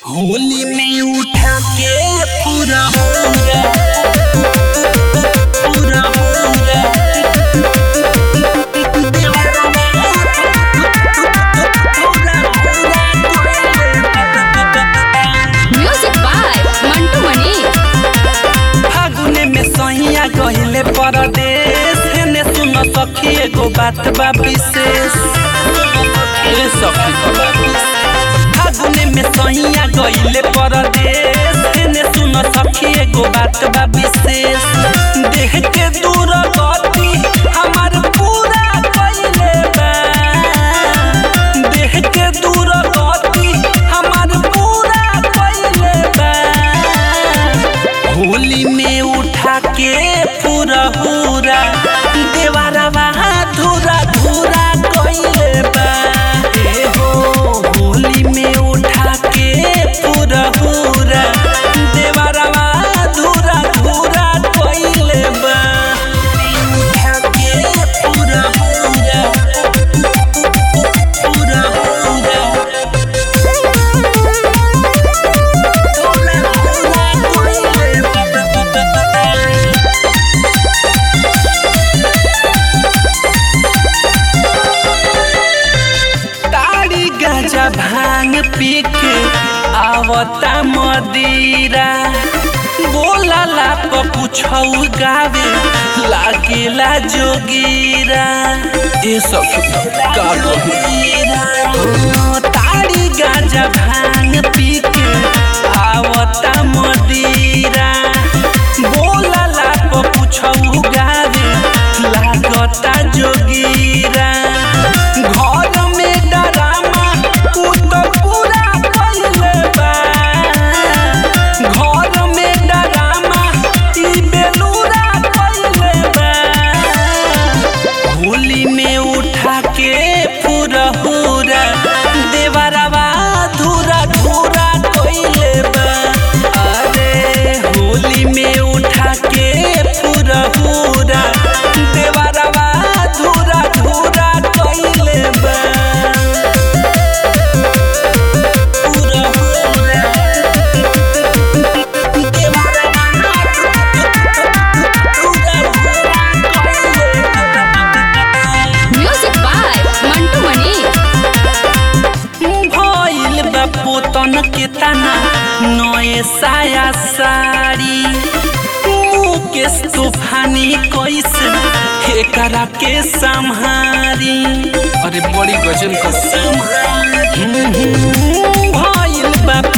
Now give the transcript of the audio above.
होली में उठा के पूरा पूरा पूरा पूरा म्यूजिक बाय मंटू मनी फागुने में सहिया गहिले परदेश हेने सुन सखी एगो बात बा विशेष ए सखी को बात विशेष। फागुने में सहिया गहिले परदेश हेने सुन सखी एगो बात बा विशेष देह के दूर गति हमार पूरा कइले बा देह के दूर गति हमार पूरा कइले बा होली में उठा के पूरा पूरा देवारवा धूरा धूरा कइले बा ए हो होली में उठा के पूरा पूरा देवारवा धूरा धूरा कइले बा उठा के पूरा पूरा पूरा पूरा ताड़ी गाजा भांग पी के आवता मदीरा बोलाला प पुछौ गावे लागेला जोगीरा ए सखी का कहू ताड़ी गाजा भांग पी के आवता मदीरा बोलाला प पुछौ गावे लागता जोगीरा घर में डरामा उ तो पूरा कइले बा घर में डरामा ई बेलूरा कइले बा होली में उठा के पूरा पूरा देवरवा धूरा धूरा कइले बा अरे होली में उठा के पूरा पूरा देवरवा धूरा धूरा कइले बा पूरा पूरा म्यूजिक बाय मंटू मनी भइल बा पोतन के तना नए साया साड़ी मुकेश तूफानी कैसे एकरा के संहारी अरे बड़ी गजन का संहारी भइल बा